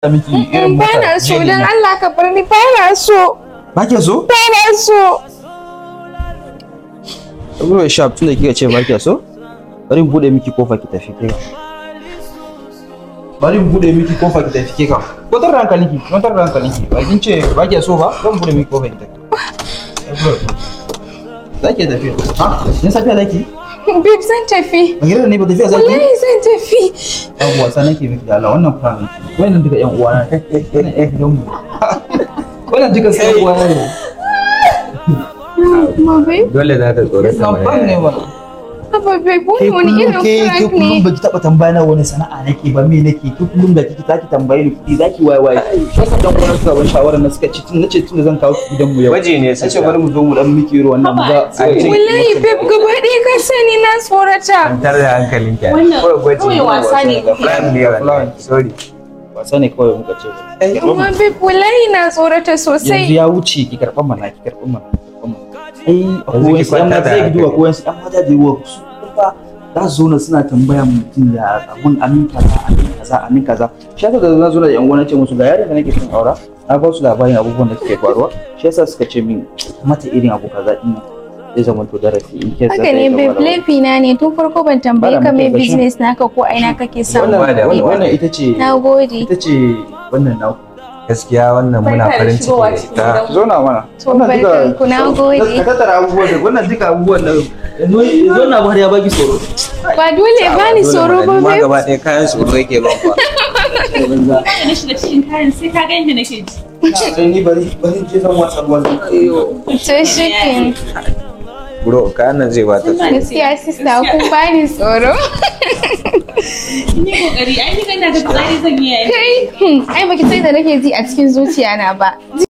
miki irin in ba na so jelly don nan. Allah ka bar ni ba na so ba ke so ba na so Ruwa sharp tunda kika ce ba ke so bari in bude miki kofa ki tafi ke bari in bude miki kofa ki tafi ke ka kwatar da hankalinki kwatar da hankalinki ba kin ce ba ke so ba zan bude miki kofa ki tafi za ki tafi ha yin safiya zaki babe zan tafi ba gidan ne ba tafiya zaki wallahi zan tafi yan uwa sanan ke miki da Allah wannan plan wannan duka yan uwa na wannan yan gidan mu wannan duka sai yan uwa na ne ma babe dole za ta tsorata na mai plan ne wannan Haba babe ke wani wani kullum irin ke ke prank kullum ne baki taba tambaya na wani sana'a nake ba me nake ke kullum da kike zaki tambaye ni kuɗi zaki waye waye sai ka dan wani suka ban shawara na suka ci tun nace tun da zan kawo ki gidan mu yau Gwaji ne sai suka. bari mu zo mu dan miki irin wannan mu ga sai ce wallahi babe gaba ɗaya ka sani na tsorata kwantar da hankalin ki Wannan Kawai gwaji kawai ne. wasa ne. plan ne wallahi sorry wasa ne kawai muka ce amma babe wallahi na tsorata yanzu sosai ya wuce ki karban mana ki karban mana ki karban mana ai akwai ki wasu yan kwanta mata da zai duba hankali. ko wasu yan mata da yawa su fa za su zo na suna tambaya mutum ya abun amin kaza amin kaza amin kaza shi yasa da na zo da yan uwa na ce musu ga yaron da nake son aura na ba su labarin abubuwan da suke faruwa shi yasa suka ce min mata irin abu kaza din nan zai zama to darasi in ke haka ne babe laifi na ne tun farko ban tambaye Bada ka mai mutum gashi. business naka ko aina kake samu wannan Ba da- wannan- wannan ita ce na gode ita ce wannan naku gaskiya wannan muna Barka da farin shigowa ciki cikin da ita gidan. zo na mana To, barkanku, na gode. ka tattara abubuwan da wannan duka abubuwan da zo na har ya baki tsoro ba dole ba ni tsoro ba ma babe gaba ɗaya kayan tsoro yake ban fa da na shiga cikin kayan sai ka ga yadda nake ji sai ni bari bari je zan wasa ruwan to shi ke bro kayan nan zai bata tsoro gaskiya sista kun ba ni tsoro ni kokari ai ni kana da tsari zan yi yayi kai hmm, ai baki sai da nake ji a cikin zuciya na ba